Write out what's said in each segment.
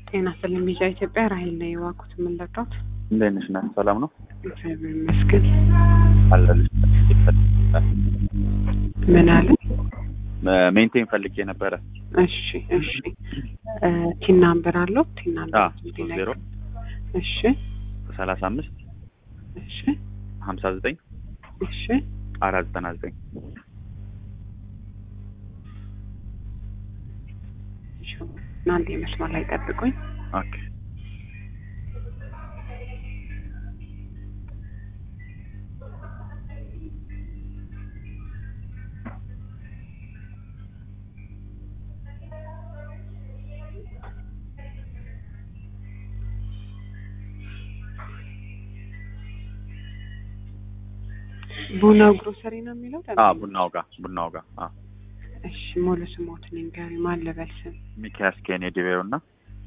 ጤና ይስጥልኝ ቢጫ ኢትዮጵያ ራሄል ነው የዋኩት የምንለዳት እንዴት ነሽ? ናት ሰላም ነው እግዚአብሔር ይመስገን። አለልሽ። ምን አለ? ሜንቴን ፈልጌ ነበረ። እሺ እሺ። ቲና አንበር አለው ቲና አ አንበር ዜሮ እሺ ሰላሳ አምስት እሺ ሀምሳ ዘጠኝ እሺ አራት ዘጠና ዘጠኝ እሺ። እናንተ የመስመር ላይ ጠብቁኝ። ኦኬ ቡናው ግሮሰሪ ነው የሚለው አ ቡናው ጋር ቡናው ጋር አ እሺ ሙሉ ስሞትን ንገሪ። ማን ልበል ስም? ሚኪያስ ኬኔዲ ቤው እና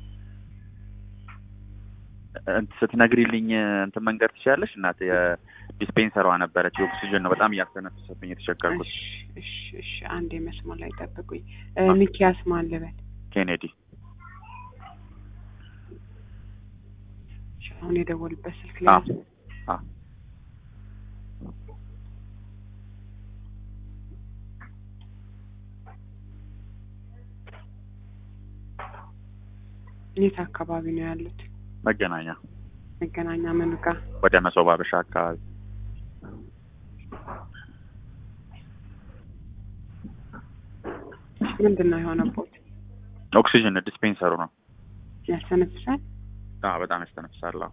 እንትን ስትነግሪልኝ እንትን መንገድ ትችያለሽ እናት የዲስፔንሰሯ ነበረች የኦክሲጅን ነው በጣም እያስተነፈሰብኝ የተቸገርኩት እሺ እሺ እሺ። አንድ የመስመር ላይ ጠብቁኝ። እ ሚኪያስ ማን ልበል? ኬኔዲ እሺ፣ አሁን የደወልበት ስልክ አ ላይ አ የት አካባቢ ነው ያሉት? መገናኛ መገናኛ ምኑ ጋር? ወደ መሶብ አበሻ አካባቢ ምንድን ነው የሆነቦት? ኦክሲጅን ዲስፔንሰሩ ነው ያስተነፍሳል? አ በጣም ያስተነፍሳል አዎ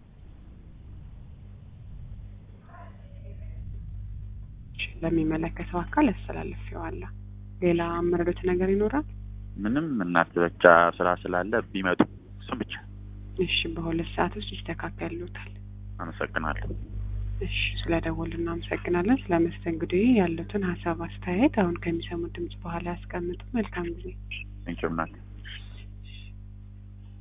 እሺ፣ ለሚመለከተው አካል ያስተላልፌዋለሁ። ሌላ መረዶት ነገር ይኖራል? ምንም እናት ብቻ ስራ ስላለ ቢመጡ እሱም ብቻ እሺ፣ በሁለት ሰዓት ውስጥ ይስተካከሉታል። አመሰግናለሁ እሺ፣ ስለደወሉ እናመሰግናለን። ስለ መስተንግዶ ያሉትን ሀሳብ አስተያየት አሁን ከሚሰሙት ድምጽ በኋላ ያስቀምጡ። መልካም ጊዜ። ቴንኪው እናት